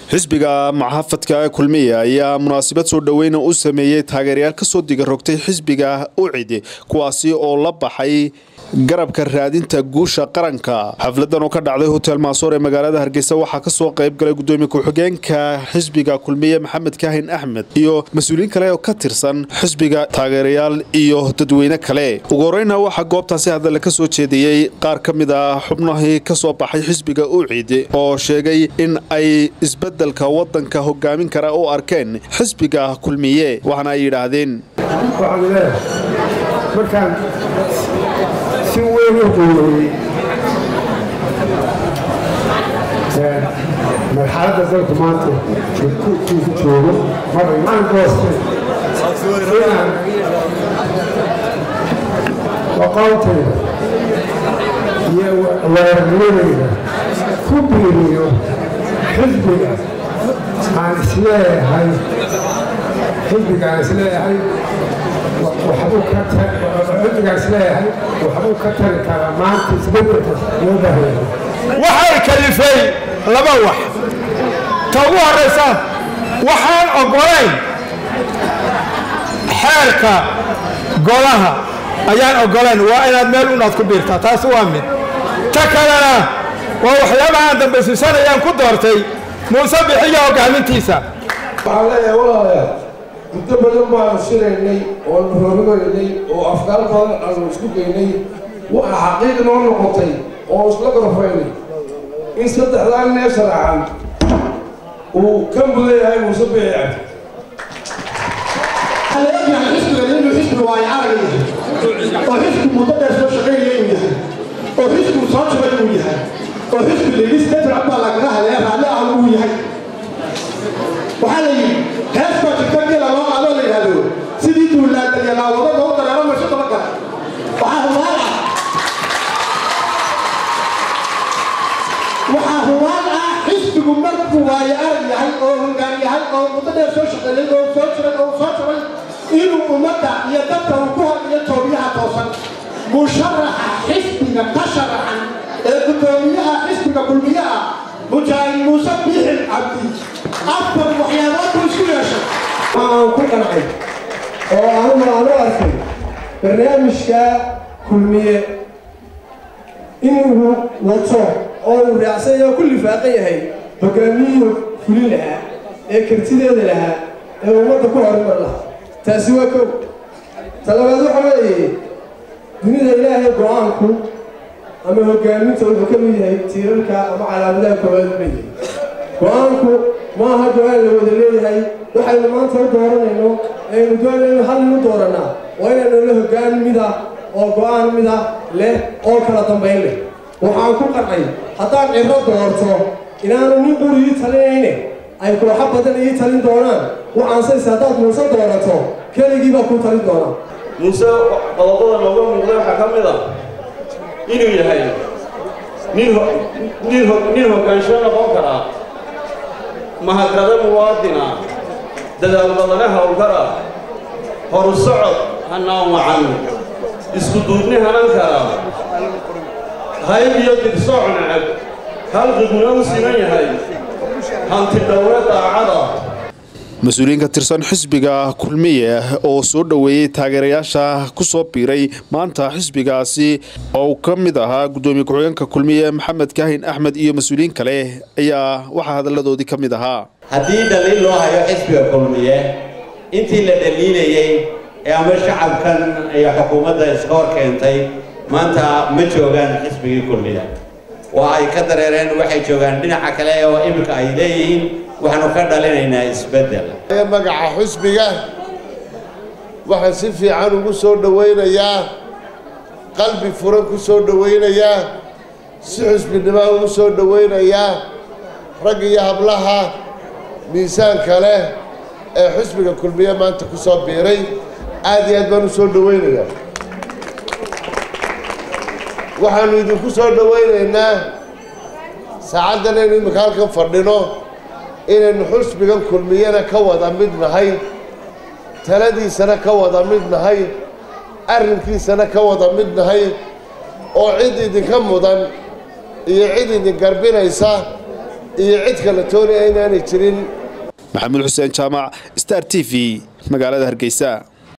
xisbiga muxaafadka kulmiya ayaa munaasabad soo dhoweyna u sameeyey taageerayaal kasoo diga rogtay xisbiga ucid kuwaasi oo la baxay garabka raadinta guusha qaranka xafladan oo ka dhacday hotel maasoor ee magaalada hargeysa waxaa kasoo qayb galay gudoomiye ku-xigeenka xisbiga kulmiye maxamed kaahin axmed iyo mas-uuliyiin kale oo ka tirsan xisbiga taageerayaal iyo dadweyne kale ugu horeyna waxaa goobtaasi hadale kasoo jeediyey qaar ka mid ah xubnahii kasoo baxay xisbiga ucid oo sheegay in ay isbedelka wadanka hogaamin kara u arkeen xisbiga kulmiye waxaana ay yidhaahdeen si weyn u qiimeeyey marxaladda dalku maanta ku joogo maraan goostay inaan aqoontayda iyo weerarnimadayda ku biiriyo xisbiga aan isleeyahay xisbiga aan isleeyahay waxbuu ka xisbigaas leeyahay waxbuu ka tari karaa maanta isbedelka loo baahaya waxay kalifay laba wax ta ugu horraysa waxaan oggolayn xeerka golaha ayaan oggolayn waa inaad meel unaad ku biirtaa taas waa mid ta kalena waa waxyaabaha aan dambaysiisanayaan ku doortay muuse bixiya hoggaamintiisa waxaan leeyahay walaalayaal muddo badan baanu shiraynay oonu hormarinay oo afkaar badan aanu isku geynay waxa xaqiiq noo noqotay oo isla gorfaynay in saddexdaa nee sharaxan uu ka mudan yahay muuse bici cabdi xisbiga inuu xisbi waayo arag yahay oo xisbi muddo dheer soo shaqaynaya inuu yahay oo xisbigu soo jabay inuu yahay oo xisbi lilis katircad baa lagaga hadlaya raalli ah uu yahay waxaa la yidhi hees baa jirta gela loo qaadoo la yidhahdo sidii duulaadaya laawado loo dareero masho daba gala waxaa hubaal ah waxaa hubaal ah xisbigu markuu waayo arag yahay oo hoggaan yahay oo muddo dheer soo shaqeeyey oo soo jiray oo soo jabay inuu ummadda iyo dadka uu ku hadiyo toobiyaha toosan musharaxa xisbiga ka sharaxan ee guddoomiyaha xisbiga kulmiyaha mujaahid muuse biixin cabdi afar waxyaabood buu isku yeeshay waxaan ku qancay oo anugu aan u arkay barnaamijka kulmiye inuu wato oo uu raacsan yahay oo ku lifaaqan yahay hogaamiyihii fulin lahaa ee kartideeda lahaa ee ummadda ku horumar lahaa taasi waa kow talabaad waxa weeye dunida ilaahay go-aanku ama hogaaminta wuxuu ka mid yahay tiirarka ama calaamadaha koowaad leeyahay go-aanku maaha go-aan la wada leeyahay waxaynu maanta u dooranayno aynu doonayno hal inu doorannaa waa inaynu la hoggaan mida oo go-aan mida leh oo kala dambayn leh waxaan ku qancay haddaan ciro doorto inaanu nin quri ii talinayne ay kooxo badan ii talin doonaan waxaansayse haddaad muuse doorato keligii baa kuu talin doonaa muuse qodobada nooga muuqday waxaa ka mid ah inuu yahay nin hoggaansho noqon karaa mahadnado muwaadina dadaal badane howlkara horu socod hanaan wacan isku duubni hanan kara hayb iyo dirsooc necab halqiguna u siman yahay hanti dhowre daacada mas-uuliyiin ka tirsan xisbiga kulmiye oo soo dhoweeyey taageerayaasha kusoo biiray maanta xisbigaasi oo uu ka mid ahaa gudoomiye ku-xigeenka kulmiye maxamed kaahin axmed iyo mas-uuliyiin kale ayaa waxaa hadalladoodii ka mid ahaa haddii dhaliil loo hayo xisbiga kulmiye intii la dhaliilayey ee ama shacabkan iyo xukuumadda iska hor keentay maanta ma joogaan xisbigii kulmiye waa ay ka dareereen waxay joogaan dhinaca kale oo iminka ay leeyihiin waxaanu ka dhalinaynaa isbeddel magaca xusbiga waxaan si fiican ugu soo dhowaynayaa qalbi furan ku soo dhowaynayaa si xusbinimaa ugu soo dhowaynayaa rag iyo hablaha miisaanka leh ee xusbiga kulmiye maanta ku soo biiray aad iyo aad baan u soo dhowaynayaa waxaannu idinku soo dhowaynaynaa saacaddan aynu iminka halkan fadhino inaynu xusbigan kulmiyana ka wada mid nahay taladiisana ka wada mid nahay arrinkiisana ka wada mid nahay oo cid idinka mudan iyo cid idin garbinaysa iyo cid kale toonaya inaanay jirin maxamuud xuseen jaamac star t v magaalada hargeysa